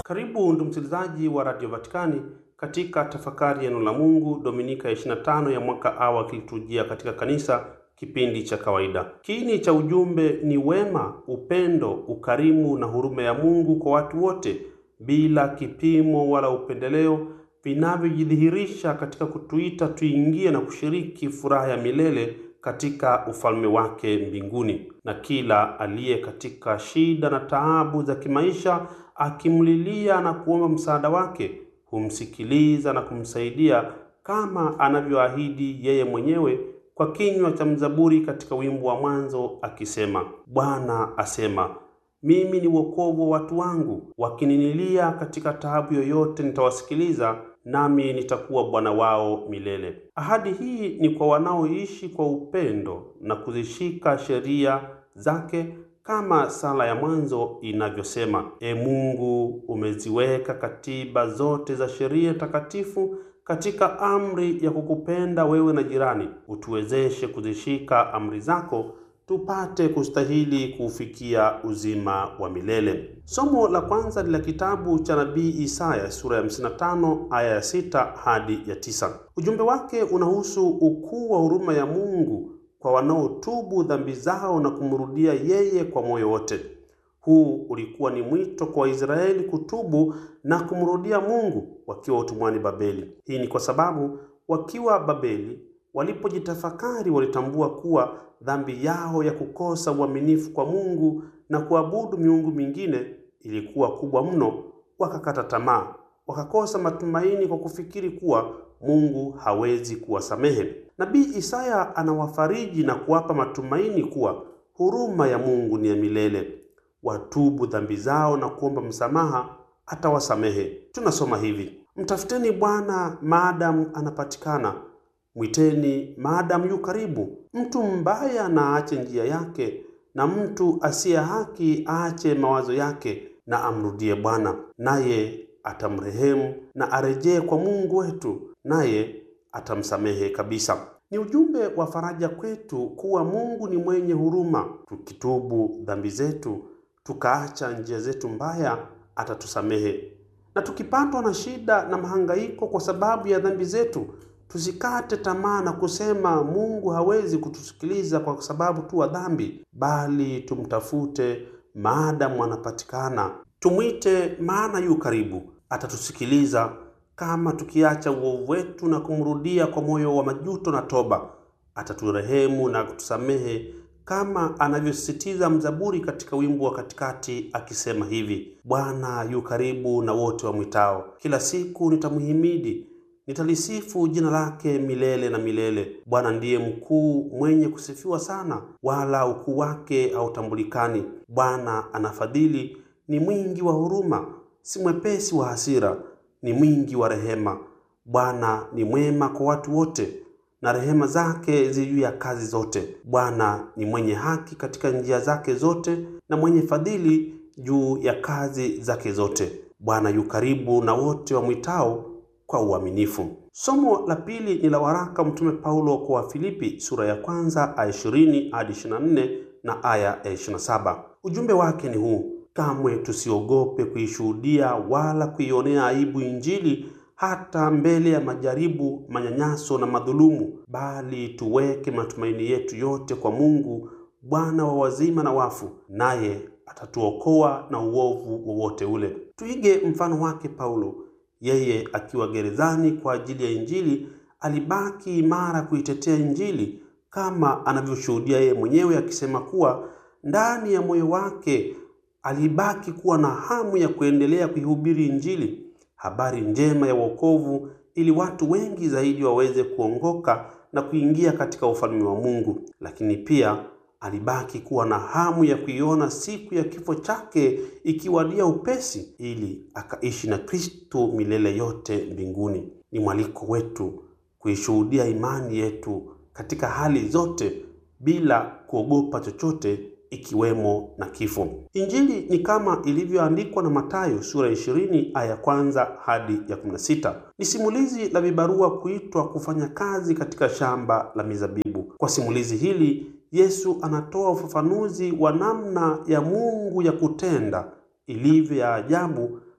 Karibu ndugu msikilizaji wa Radio Vatikani katika tafakari ya neno la Mungu Dominika ya 25 ya mwaka A wa kiliturujia katika kanisa kipindi cha kawaida. Kiini cha ujumbe ni wema, upendo, ukarimu na huruma ya Mungu kwa watu wote bila kipimo wala upendeleo vinavyojidhihirisha katika kutuita tuingie na kushiriki furaha ya milele katika ufalme wake mbinguni. Na kila aliye katika shida na taabu za kimaisha akimlilia na kuomba msaada wake humsikiliza na kumsaidia kama anavyoahidi yeye mwenyewe kwa kinywa cha mzaburi katika wimbo wa mwanzo akisema, Bwana asema mimi ni wokovu wa watu wangu, wakininilia katika taabu yoyote nitawasikiliza, nami nitakuwa Bwana wao milele. Ahadi hii ni kwa wanaoishi kwa upendo na kuzishika sheria zake kama sala ya mwanzo inavyosema: E Mungu, umeziweka katiba zote za sheria takatifu katika amri ya kukupenda wewe na jirani. Utuwezeshe kuzishika amri zako tupate kustahili kuufikia uzima wa milele. Somo la kwanza ni la kitabu cha nabii Isaya sura ya 55 aya ya 6 hadi ya 9. Ujumbe wake unahusu ukuu wa huruma ya Mungu kwa wanaotubu dhambi zao na kumrudia yeye kwa moyo wote. Huu ulikuwa ni mwito kwa Waisraeli kutubu na kumrudia Mungu wakiwa utumwani Babeli. Hii ni kwa sababu wakiwa Babeli walipojitafakari walitambua kuwa dhambi yao ya kukosa uaminifu kwa Mungu na kuabudu miungu mingine ilikuwa kubwa mno, wakakata tamaa, wakakosa matumaini kwa kufikiri kuwa Mungu hawezi kuwasamehe. Nabii Isaya anawafariji na kuwapa matumaini kuwa huruma ya Mungu ni ya milele. Watubu dhambi zao na kuomba msamaha, atawasamehe. Tunasoma hivi: mtafuteni Bwana maadamu anapatikana, mwiteni maadamu yu karibu. Mtu mbaya na aache njia yake, na mtu asiye haki aache mawazo yake, na amrudie Bwana, naye atamrehemu, na arejee kwa Mungu wetu, naye atamsamehe kabisa. Ni ujumbe wa faraja kwetu kuwa Mungu ni mwenye huruma. Tukitubu dhambi zetu, tukaacha njia zetu mbaya, atatusamehe. Na tukipatwa na shida na mahangaiko kwa sababu ya dhambi zetu, tusikate tamaa na kusema Mungu hawezi kutusikiliza kwa sababu tu wa dhambi, bali tumtafute maadamu anapatikana. Tumwite maana yu karibu, atatusikiliza kama tukiacha uovu wetu na kumrudia kwa moyo wa majuto na toba, ataturehemu na kutusamehe kama anavyosisitiza mzaburi katika wimbo wa katikati akisema hivi: Bwana yu karibu na wote wamwitao, kila siku nitamhimidi, nitalisifu jina lake milele na milele. Bwana ndiye mkuu, mwenye kusifiwa sana, wala ukuu wake hautambulikani. Bwana anafadhili, ni mwingi wa huruma, si mwepesi wa hasira ni mwingi wa rehema. Bwana ni mwema kwa watu wote, na rehema zake zi juu ya kazi zote. Bwana ni mwenye haki katika njia zake zote, na mwenye fadhili juu ya kazi zake zote. Bwana yu karibu na wote wamwitao kwa uaminifu. Somo la pili ni la waraka Mtume Paulo kwa Wafilipi sura ya kwanza aya 20 hadi 24 na aya ya 27. Ujumbe wake ni huu: Kamwe tusiogope kuishuhudia wala kuionea aibu Injili hata mbele ya majaribu, manyanyaso na madhulumu, bali tuweke matumaini yetu yote kwa Mungu, Bwana wa wazima na wafu, naye atatuokoa na uovu wowote ule. Tuige mfano wake Paulo. Yeye akiwa gerezani kwa ajili ya Injili alibaki imara kuitetea Injili, kama anavyoshuhudia yeye mwenyewe akisema kuwa ndani ya moyo wake alibaki kuwa na hamu ya kuendelea kuihubiri Injili, habari njema ya wokovu, ili watu wengi zaidi waweze kuongoka na kuingia katika ufalme wa Mungu. Lakini pia alibaki kuwa na hamu ya kuiona siku ya kifo chake ikiwadia upesi, ili akaishi na Kristo milele yote mbinguni. Ni mwaliko wetu kuishuhudia imani yetu katika hali zote bila kuogopa chochote ikiwemo na kifo. Injili ni kama ilivyoandikwa na Mathayo sura 20 aya kwanza hadi ya 16. Ni simulizi la vibarua kuitwa kufanya kazi katika shamba la mizabibu. Kwa simulizi hili Yesu anatoa ufafanuzi wa namna ya Mungu ya kutenda ilivyo ya ajabu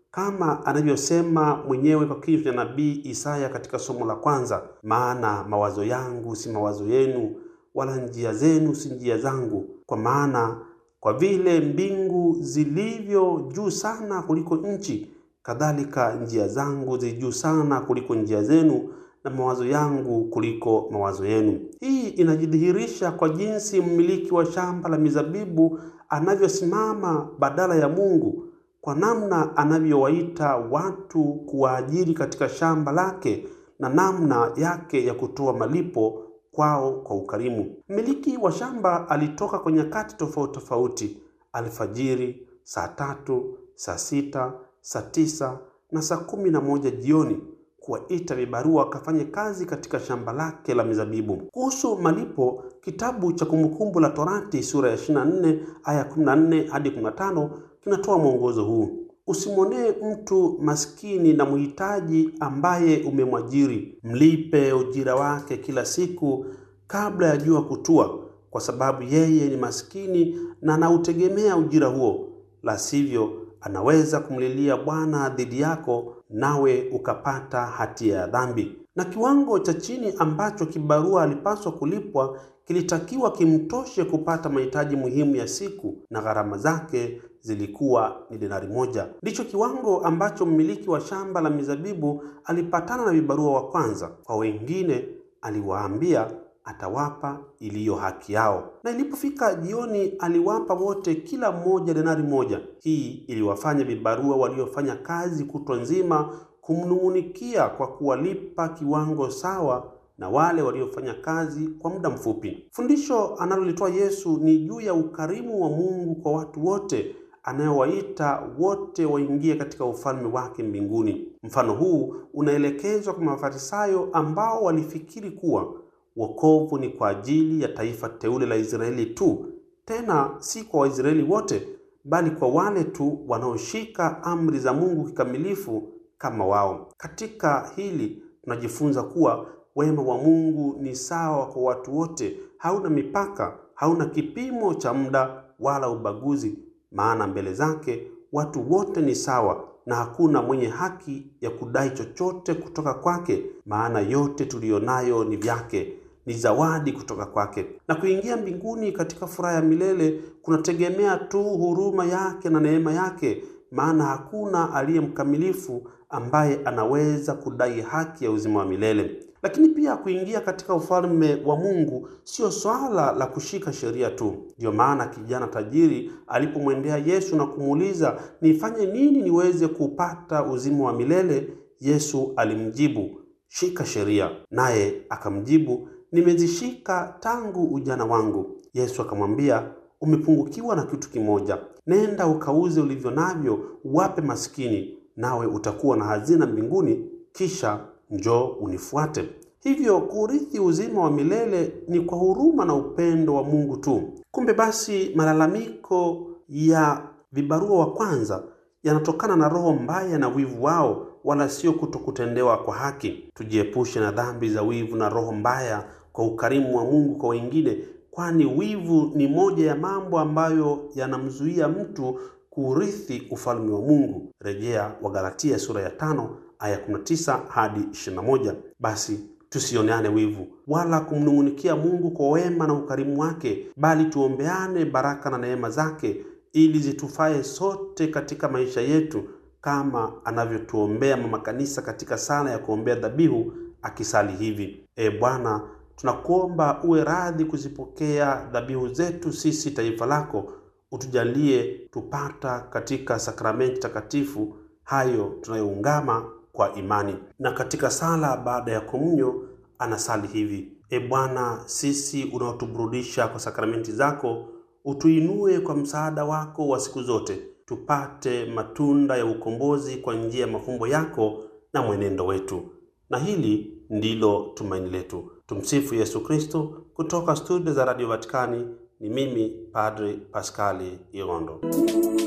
kama anavyosema mwenyewe kwa kinywa cha nabii Isaya katika somo la kwanza, maana mawazo yangu si mawazo yenu, wala njia zenu si njia zangu. Kwa maana kwa vile mbingu zilivyo juu sana kuliko nchi, kadhalika njia zangu zi juu sana kuliko njia zenu, na mawazo yangu kuliko mawazo yenu. Hii inajidhihirisha kwa jinsi mmiliki wa shamba la mizabibu anavyosimama badala ya Mungu kwa namna anavyowaita watu kuwaajiri katika shamba lake na namna yake ya kutoa malipo kwao kwa ukarimu. Mmiliki wa shamba alitoka kwa nyakati tofauti tofauti: alfajiri, saa tatu, saa sita, saa tisa na saa kumi na moja jioni kuwaita vibarua wakafanye kazi katika shamba lake la mizabibu. Kuhusu malipo, kitabu cha Kumbukumbu la Torati sura ya 24 aya 14 hadi 15 kinatoa mwongozo huu: usimwonee mtu maskini na mhitaji ambaye umemwajiri, mlipe ujira wake kila siku kabla ya jua kutua, kwa sababu yeye ni maskini na anautegemea ujira huo, la sivyo anaweza kumlilia Bwana dhidi yako, nawe ukapata hatia ya dhambi. Na kiwango cha chini ambacho kibarua alipaswa kulipwa kilitakiwa kimtoshe kupata mahitaji muhimu ya siku, na gharama zake zilikuwa ni denari moja. Ndicho kiwango ambacho mmiliki wa shamba la mizabibu alipatana na vibarua wa kwanza. Kwa wengine aliwaambia atawapa iliyo haki yao, na ilipofika jioni aliwapa wote kila mmoja denari moja. Hii iliwafanya vibarua waliofanya kazi kutwa nzima kumnung'unikia kwa kuwalipa kiwango sawa na wale waliofanya kazi kwa muda mfupi. Fundisho analolitoa Yesu ni juu ya ukarimu wa Mungu kwa watu wote anayewaita wote waingie katika ufalme wake mbinguni. Mfano huu unaelekezwa kwa Mafarisayo ambao walifikiri kuwa wokovu ni kwa ajili ya taifa teule la Israeli tu, tena si kwa Waisraeli wote, bali kwa wale tu wanaoshika amri za Mungu kikamilifu kama wao. Katika hili tunajifunza kuwa wema wa Mungu ni sawa kwa watu wote, hauna mipaka, hauna kipimo cha muda wala ubaguzi, maana mbele zake watu wote ni sawa na hakuna mwenye haki ya kudai chochote kutoka kwake, maana yote tuliyonayo ni vyake, ni zawadi kutoka kwake. Na kuingia mbinguni katika furaha ya milele kunategemea tu huruma yake na neema yake, maana hakuna aliye mkamilifu ambaye anaweza kudai haki ya uzima wa milele. Lakini pia kuingia katika ufalme wa Mungu sio swala la kushika sheria tu. Ndiyo maana kijana tajiri alipomwendea Yesu na kumuuliza, nifanye nini niweze kupata uzima wa milele? Yesu alimjibu, shika sheria. Naye akamjibu, nimezishika tangu ujana wangu. Yesu akamwambia, umepungukiwa na kitu kimoja. Nenda ukauze ulivyo navyo, uwape maskini, nawe utakuwa na hazina mbinguni, kisha njoo unifuate. Hivyo kuurithi uzima wa milele ni kwa huruma na upendo wa Mungu tu. Kumbe basi, malalamiko ya vibarua wa kwanza yanatokana na roho mbaya na wivu wao, wala sio kutokutendewa kwa haki. Tujiepushe na dhambi za wivu na roho mbaya kwa ukarimu wa Mungu kwa wengine, kwani wivu ni moja ya mambo ambayo yanamzuia mtu kuurithi ufalme wa Mungu. Rejea Wagalatia sura ya tano aya 19 hadi 21. Basi tusioneane wivu wala kumnung'unikia Mungu kwa wema na ukarimu wake, bali tuombeane baraka na neema zake ili zitufae sote katika maisha yetu, kama anavyotuombea mama kanisa katika sala ya kuombea dhabihu akisali hivi: E Bwana, tunakuomba uwe radhi kuzipokea dhabihu zetu sisi taifa lako, utujalie tupata katika sakramenti takatifu hayo tunayoungama kwa imani. Na katika sala baada ya komunyo anasali hivi: E Bwana, sisi unaotuburudisha kwa sakramenti zako, utuinue kwa msaada wako wa siku zote, tupate matunda ya ukombozi kwa njia ya mafumbo yako na mwenendo wetu. Na hili ndilo tumaini letu. Tumsifu Yesu Kristo. Kutoka studio za Radio Vatikani ni mimi Padre Paskali Irondo.